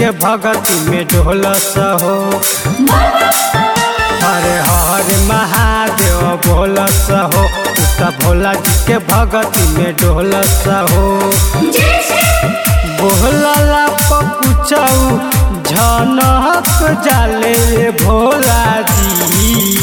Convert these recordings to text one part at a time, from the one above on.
के भगती में ढोलस हो हरे हरे महादेव बोलस हो उता भोला जी के भगती में ढोलस हो बोहला पकुचऊ झनक जाले भोला जी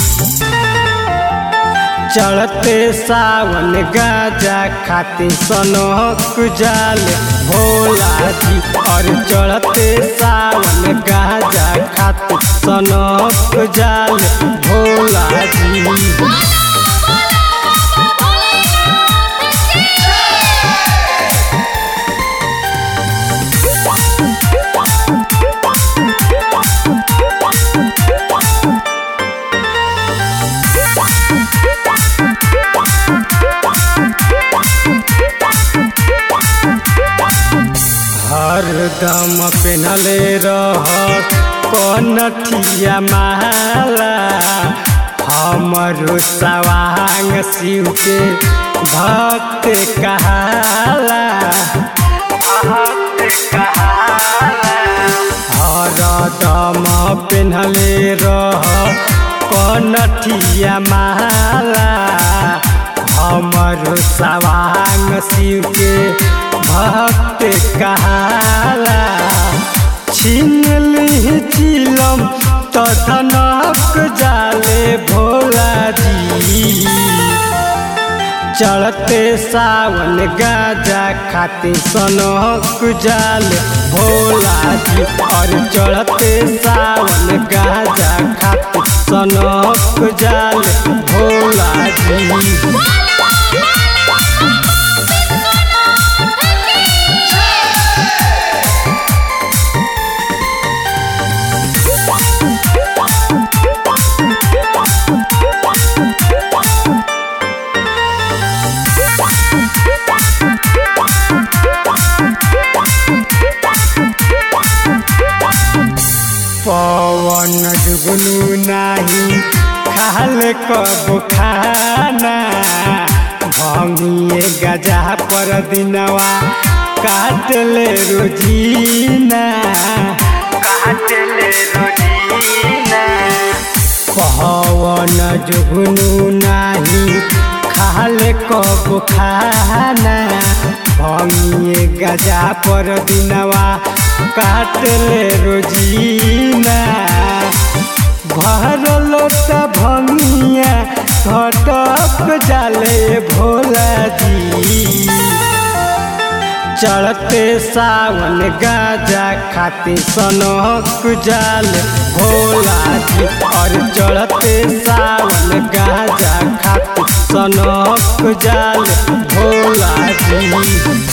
चढ़ते सावन गाजा खाते सनक जाले भोला जी और चढ़ते सावन गाजा खाते सनक जाले भोला जी हरदम पेनले रह कनठिया माला हमरो सवांग शिव के भक्त कहाला हरदम पेनले रह कनठिया माला हमरो सवांग शिव के भक्त कहाला छीन ली चिलम तो धनक जाले भोला जी चढ़ते सावन गाजा खाते सनक जाले भोला जी और चढ़ते सावन गाजा खाते सनक जाले भोला जी पवन जुगनू नाही खाल कब खाना भंगिए गजा पर दिनवा काट ले रोजीना काट ले रोजीना पवन जुगनू नाही खाल कब खाना भंगिए गजा पर दिनवा काट ले रोजीना भरल त भंगिया घटक जाले भोला जी चढ़ते सावन गाजा खाते सनक जाले भोला जी और चढ़ते सावन गाजा खाते सनक जाले भोला जी